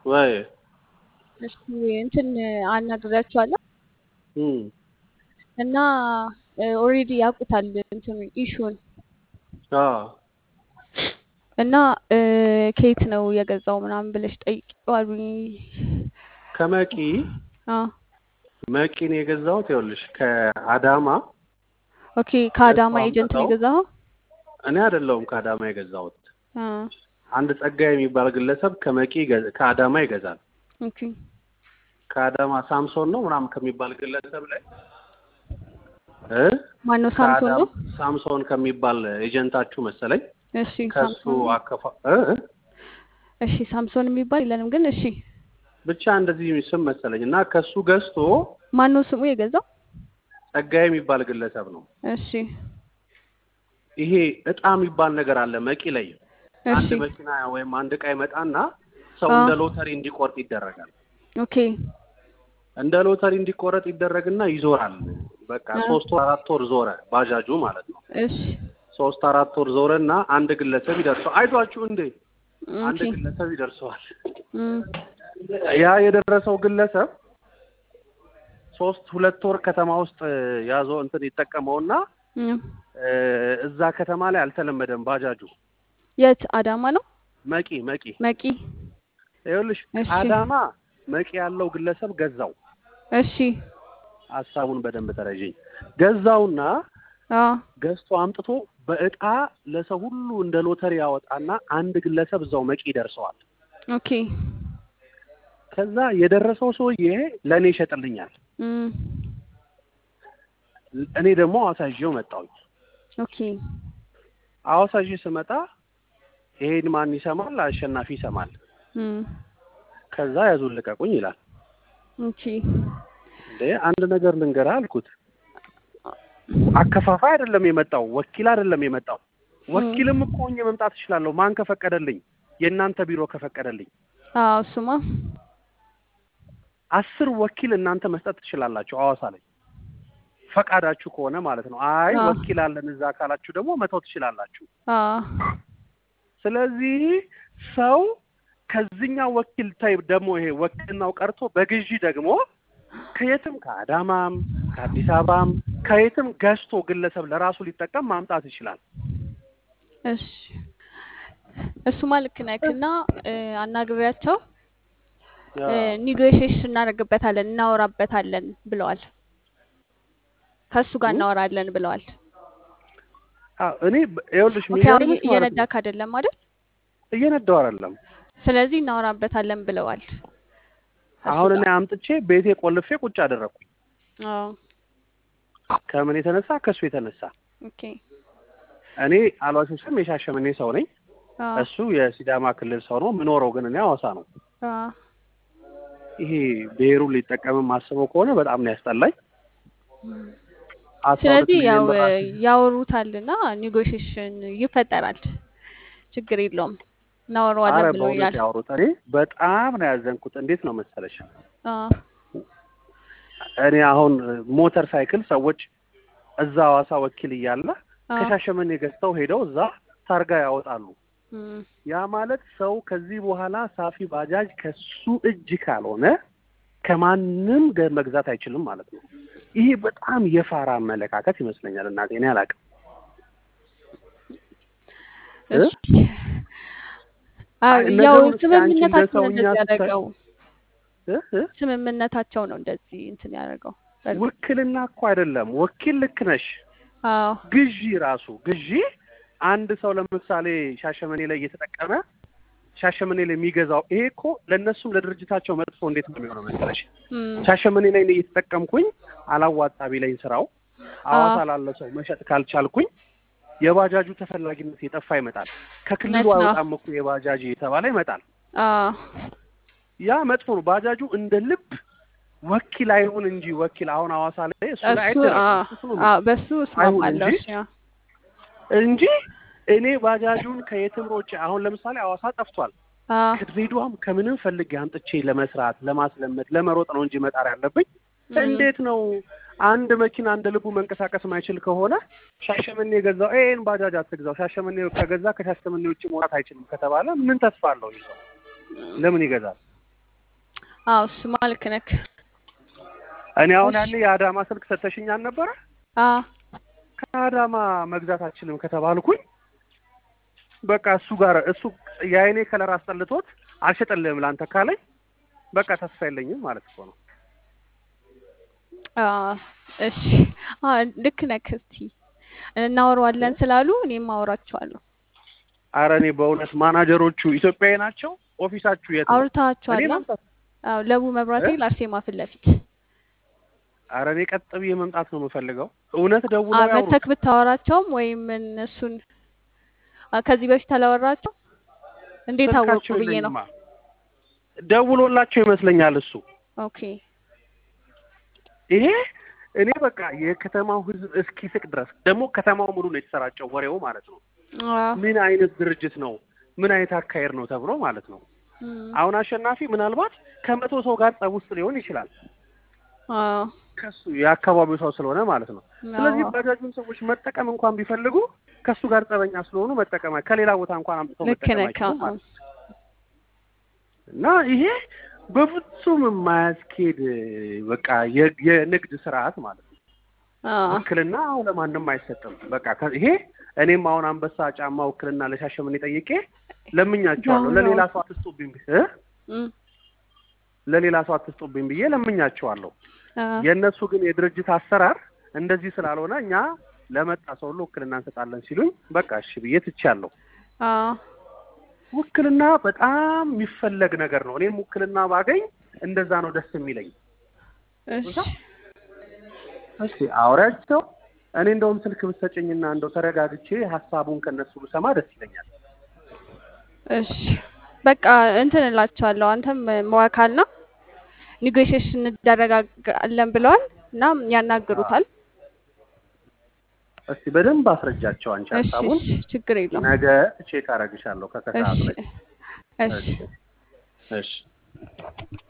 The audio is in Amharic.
ወይ እሺ እንትን አናግሬያቸዋለሁ እም እና ኦልሬዲ ያውቁታል እንትኑ ኢሹን አ እና ከየት ነው የገዛው ምናምን ብለሽ ጠይቂው አሉኝ። ከመቂ አ መቂ ነው የገዛሁት። ይኸውልሽ ከአዳማ ኦኬ ከአዳማ እሱ ኤጀንት ነው አምጥተው የገዛኸው? እኔ አይደለሁም ከአዳማ የገዛሁት። አ አንድ ጸጋ የሚባል ግለሰብ ከመቂ ይገዛ- ከአዳማ ይገዛል። ኦኬ ከአዳማ ሳምሶን ነው ምናምን ከሚባል ግለሰብ ላይ እ ማነው ሳምሶን ነው? ከአዳማ ሳምሶን ከሚባል ኤጀንታችሁ መሰለኝ እሺ ከሱ ሳምሶን አከፋ እ እ እሺ ሳምሶን የሚባል የለንም ግን እሺ ብቻ እንደዚህ ስም መሰለኝ እና ከሱ ገዝቶ ማነው ስሙ የገዛው? ጸጋዬ የሚባል ግለሰብ ነው። እሺ ይሄ እጣ የሚባል ነገር አለ መቂ ላይ አንድ እሺ መኪና ወይም አንድ እቃ ይመጣና ሰው አ እንደ ሎተሪ እንዲቆርጥ ይደረጋል። ኦኬ እንደ ሎተሪ እንዲቆረጥ ይደረግና ይዞራል። በቃ አ ሶስት ወር አራት ወር ዞረ ባጃጁ ማለት ነው። እሺ ሶስት አራት ወር ዞረና አንድ ግለሰብ ይደርሰዋል። አይዟችሁ እንዴ አንድ ኦኬ ግለሰብ ይደርሰዋል። እም ያ የደረሰው ግለሰብ ሶስት ሁለት ወር ከተማ ውስጥ ያዞ እንትን ይጠቀመውና እም እ፣ እዛ ከተማ ላይ አልተለመደም ባጃጁ የት አዳማ ነው? መቂ መቂ መቂ ይኸውልሽ እሺ አዳማ መቂ ያለው ግለሰብ ገዛው። እሺ ሀሳቡን በደንብ ተረዥኝ። ገዛውና አ ገዝቶ አምጥቶ በእጣ ለሰው ሁሉ እንደ ሎተሪ ያወጣና አንድ ግለሰብ እዛው መቂ ይደርሰዋል። ኦኬ ከዛ የደረሰው ሰውዬ ለእኔ ይሸጥልኛል። እም እኔ ደግሞ ሐዋሳ ይዤው መጣሁኝ። ኦኬ ሐዋሳ ይዤ ስመጣ ይሄን ማን ይሰማል? አሸናፊ ይሰማል። እም ከዛ ያዙን ልቀቁኝ ይላል። ኦኬ እንዴ አንድ ነገር ልንገርህ አልኩት። አከፋፋይ አይደለም የመጣው፣ ወኪል አይደለም የመጣው። እም ወኪልም እኮ ሆኜ መምጣት እችላለሁ። ማን ከፈቀደልኝ? የእናንተ ቢሮ ከፈቀደልኝ። አዎ እሱማ አስር ወኪል እናንተ መስጠት ትችላላችሁ ሐዋሳ ላይ ፈቃዳችሁ ከሆነ ማለት ነው። አይ አ ወኪል አለን እዛ ካላችሁ ደግሞ መተው ትችላላችሁ። አ ስለዚህ ሰው ከዚህኛው ወኪል ታይ ደግሞ ይሄ ወኪልናው ቀርቶ በግዢ ደግሞ ከየትም ከአዳማም ከአዲስ አበባም ከየትም ገዝቶ ግለሰብ ለራሱ ሊጠቀም ማምጣት ይችላል። እሺ እሱማ ልክ ነህ እና እ፣ አናግሬያቸው ያ ኒጎሽዬሽን እናደርግበታለን እናወራበታለን ብለዋል። ከእሱ ጋር እ? እናወራለን ብለዋል። አዎ፣ እኔ በ- ይኸውልሽ ኦኬ አሁን የሚገርምሽ እየ- ማለት ነው እየነዳክ አይደለም አይደል? እየነዳው አይደለም። ስለዚህ እናወራበታለን ብለዋል ከእሱ አሁን እኔ ጋር። አምጥቼ ቤቴ ቆልፌ ቁጭ አደረግኩኝ። አዎ ከምን የተነሳ ከእሱ የተነሳ ኦኬ እኔ አልዋሽም፣ የሻሸመኔ ሰው ነኝ። አዎ እሱ የሲዳማ ክልል ሰው ነው። የምኖረው ግን እኔ ሐዋሳ ነው። አዎ ይሄ ብሔሩን ሊጠቀምም አስበው ከሆነ በጣም ነው ያስጠላኝ። አስራ ሁለት ስለዚህ ያው ሚሊዮን ብር እ፣ አስ- ያወሩታልና ኒጎሽዬሽን ይፈጠራል። ችግር የለውም አረ እናወራዋለን በእውነት ብሎኛል። ያወሩት። እኔ በጣም ነው ያዘንኩት። እንዴት ነው መሰለሽ አዎ እኔ አሁን ሞተር ሳይክል ሰዎች እዛ ሐዋሳ ወኪል እያለ አዎ ከሻሸመኔ ገዝተው ሄደው እዛ ታርጋ ያወጣሉ። እም፣ ያ ማለት ሰው ከዚህ በኋላ ሳፊ ባጃጅ ከሱ እጅ ካልሆነ ከማንም ገ- መግዛት አይችልም ማለት ነው። ይሄ በጣም የፋራ አመለካከት ይመስለኛል። እናቴ እኔ አላውቅም እ? እሺ አዎ አይ ያው ነገሩን እስኪ አንቺ እንደ ስምምነታቸው ነው ሰውኛ እንደዚህ ስታይ ያደረገው። እ? እ? ስምምነታቸው ነው እንደዚህ እንትን ያደረገው። በእርግጥ ውክልና እኮ አይደለም። ወኪል ልክ ነሽ። አዎ ግዢ ራሱ ግዢ አንድ ሰው ለምሳሌ ሻሸመኔ ላይ እየተጠቀመ ሻሸመኔ ላይ የሚገዛው ይሄ እኮ ለእነሱም ለድርጅታቸው መጥፎ እንዴት ነው የሚሆነው መሰለሽ? እም፣ ሻሸመኔ ላይ እኔ እየተጠቀምኩኝ አላዋጣ ቢለኝ ስራው ሐዋሳ አዎ ላለ ሰው መሸጥ ካልቻልኩኝ የባጃጁ ተፈላጊነት የጠፋ ይመጣል። ከክልሉ እውነት ነው። አይወጣም እኮ የባጃጅ የተባለ ይመጣል። አዎ ያ መጥፎ ነው። ባጃጁ እንደ ልብ ወኪል አይሁን እንጂ ወኪል አሁን ሐዋሳ ላይ እሱ ላይ እሱ አይደረግም። አዎ እሱ ነው አዎ በሱ አይሁን እስማማለሁ። እንጂ እሺ አዎ እንጂ እኔ ባጃጁን ከየትም ሮጬ አሁን ለምሳሌ ሐዋሳ ጠፍቷል። አዎ ከድሬዳዋም ከምንም ፈልጌ አምጥቼ ለመስራት ለማስለመድ ለመሮጥ ነው እንጂ መጣር ያለብኝ እም፣ እንዴት ነው አንድ መኪና እንደ ልቡ መንቀሳቀስ ማይችል ከሆነ ሻሸመኔ የገዛው ይሄን ባጃጅ አትግዛው፣ ሻሸመኔ ከገዛ ከሻሸመኔ ውጭ መውጣት አይችልም ከተባለ ምን ተስፋ አለው? ይህ ሰው ለምን ይገዛል? አዎ እሱማ ልክ ነክ። እኔ አሁን እሺ ያኔ የአዳማ ስልክ ሰተሽኝ አልነበረ? አዎ ከአዳማ መግዛት አልችልም ከተባልኩኝ በቃ እሱ ጋር እሱ የአይኔ ከለር አስጠልቶት አልሸጠልህም ላንተ ካለኝ በቃ ተስፋ የለኝም ማለት እኮ ነው። አዎ እሺ አዎ ልክ ነክ። እስቲ እናወራዋለን ስላሉ እኔም አወራቸዋለሁ። አረ እኔ በእውነት ማናጀሮቹ ኢትዮጵያዊ ናቸው። ኦፊሳችሁ የት ነው? እኔ አውርታችኋላ? መምጣት አዎ ለቡ መብራት እ? ኃይል አርሴማ ፊት ለፊት አረ እኔ ቀጥ ብዬ መምጣት ነው የምፈልገው። እውነት አ ደውለው ያውሩት። መተክ ብታወራቸውም ወይም እነሱን አ ከዚህ በፊት አላወራቸው እንዴት አወቁ ስልካቸው ብዬ ነው። የለኝማ። ደውሎላቸው ይመስለኛል እሱ ኦኬ ይሄ እኔ በቃ የከተማው ሕዝብ እስኪስቅ ድረስ ደግሞ ከተማው ሙሉ ነው የተሰራጨው ወሬው ማለት ነው። አዎ ምን አይነት ድርጅት ነው? ምን አይነት አካሄድ ነው ተብሎ ማለት ነው። እም፣ አሁን አሸናፊ ምናልባት ከመቶ ሰው ጋር ጸብ ውስጥ ሊሆን ይችላል። አዎ ከሱ የአካባቢው ሰው ስለሆነ ማለት ነው። ስለዚህ አዎ ባጃጁን ሰዎች መጠቀም እንኳን ቢፈልጉ ከሱ ጋር ጸበኛ ስለሆኑ መጠቀም ከሌላ ቦታ እንኳን አምጥተው ልክ መጠቀም ነህ። አይችሉም አዎ ማለት ነው። እና ይሄ በፍጹም የማያስኬድ በቃ የ- የንግድ ስርዓት ማለት ነው። አዎ ውክልና አሁን ለማንም አይሰጥም። በቃ ከ- ይሄ እኔም አሁን አንበሳ ጫማ ውክልና ለሻሸመኔ ጠይቄ ለምኛቸዋለሁ። ያው ለሌላ ነው። ሰው አትስጡብኝ ብ- እ? እም፣ ለሌላ ሰው አትስጡብኝ ብዬ ለምኛቸዋለሁ። አዎ የእነሱ ግን የድርጅት አሰራር እንደዚህ ስላልሆነ እኛ ለመጣ ሰው ሁሉ ውክልና እንሰጣለን ሲሉኝ በቃ እሺ ብዬ ትቻለሁ። አዎ ውክልና በጣም የሚፈለግ ነገር ነው። እኔም ውክልና ባገኝ እንደዛ ነው ደስ የሚለኝ። እሺ እስቲ አውሪያቸው። እኔ እንደውም ስልክ ብትሰጭኝና እንደው ተረጋግቼ ሀሳቡን ከነሱ ብሰማ ደስ ይለኛል። እሺ በቃ እንትን እላቸዋለሁ። አንተም መዋካል ነው ኒጎሽሽን እንደረጋጋለን ብለዋል እና ያናግሩታል። እስቲ በደንብ አስረጃቸው አንቺ እሺ ሀሳቡን። እሺ ችግር የለውም። ነገ ቼክ አረግሻለሁ ከከሰዓት እሺ ላይ። እሺ እሺ እሺ